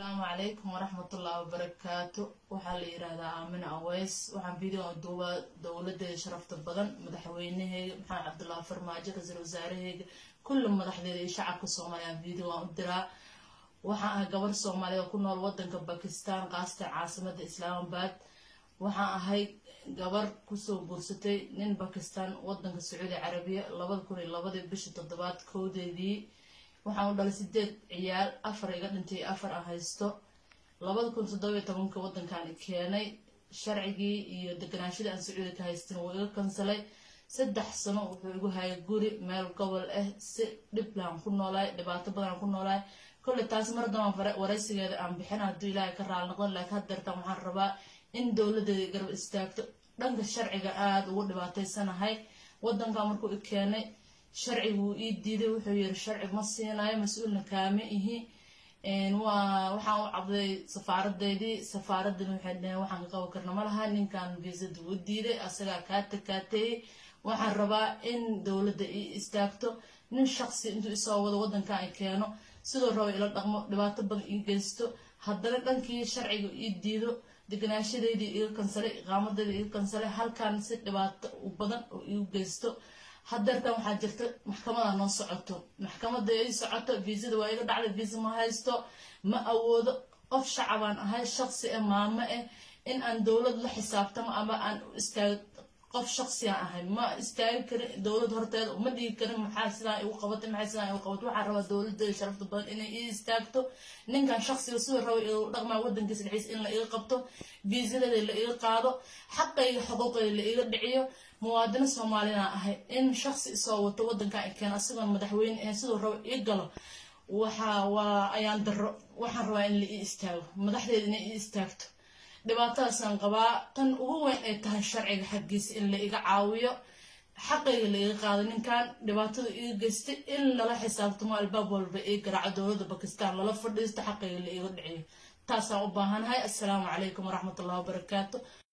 asalaamu calaykum waraxmatullahi wabarakaatu waxaa la yiraahdaa aamina aweys waxaan video duuba dowladeeda sharafta badan madaxweynaheyga maxamed cabdullahi farmaajo ra-iisul wasaaraheyga kulli madaxdeeda iyo shacabka soomaaliya video waan u diraa waxaan ahay gabar soomaaliya oo ku nool wadanka bakistan qaasatan caasimada islaamabad waxaan ahay gabar kusoo guursatay nin bakistan wadanka sacuudi carabiya labada kun iyo labadii bishii toddobaad kowdeedii waxaan u dhalay sideed ciyaal afar iga dhintay afar aan haysto labada kun toddobiyo tobanka wadankan keenay sharcigii iyo deganaashadii aan sacuudi ka haystin wuu iga kansalay saddex sano wuxuu igu hayay guri meel gobol ah si dhiblaan ku noolaay dhibaato badan ku noolaay kolley taas mar dambaan waraysigeeda aan bixin hadduu ilaahay ka raali noqon laakiin haddeertan waxaan rabaa in dowladeeda garab istaagto dhanka sharciga aada ugu dhibaataysanahay wadankan markuu i keenay sharci wuu ii diiday wuxuu yiri sharci ma siinayo mas-uulna kaama ihi waxaan u cabday safaaradeydii safaaraddan waxay dhaheen waxaan ka qaban karna ma laha ninkan viisada wuu diiday asagaa kaa takaateeyey waxaan rabaa in dowladda ii istaagto nin shaqsi intuu isoo wado wadankan i keeno sidoo raba ila dhaqmo dhibaato badan ii geysto haddana dhankii sharciga ii diido deganaashadeydii iga kansalay iqaamadeydii iga kansalay halkan si dhibaato badan oo igu geysto hadeertan waxaa jirta maxkamada noo socoto maxkamada ii socoto viisada waa iga dhacday viisa ma haysto ma awoodo qof shacabaan ahay shaqsi ah maamo ah in aan dowlad la xisaabtamo ama aan istaag qof shaqsiyan ahay ma istaagi karin dowlad horteeda ma dhigi karin maxaa sidaan igu qabatay maxaa sidaan igu qabatay waxaan rabaa dowladeeda sharafta badan inay ii istaagto ninkan shaqsiga siduu raba igu dhaqmaa wadankiisa dhexdiisa in la iga qabto viisadeeda la iga qaado xaqayga xuquuqayga la iga dhiciyo muwaadino soomaalina ahay in shaqsi isoo wato wadankan i keeno asigoon madaxweyne ahayn siduu raba ii galo waxa waa ayaan daro waxaan rabaa in la ii istaago madaxdeeda inay ii istaagto dhibaatadaasaan qabaa tan ugu weyn ay tahay sharciga xaggiisa in la iga caawiyo xaqayga la iga qaado ninkan dhibaatada iga geystay in lala xisaabtamo albaab walba ii garaaco dowladda bakistan lala fadhiisto xaqayga la iga dhiciyo taasaan u baahanahay assalaamu calaykum waraxmatullahi wabarakaatu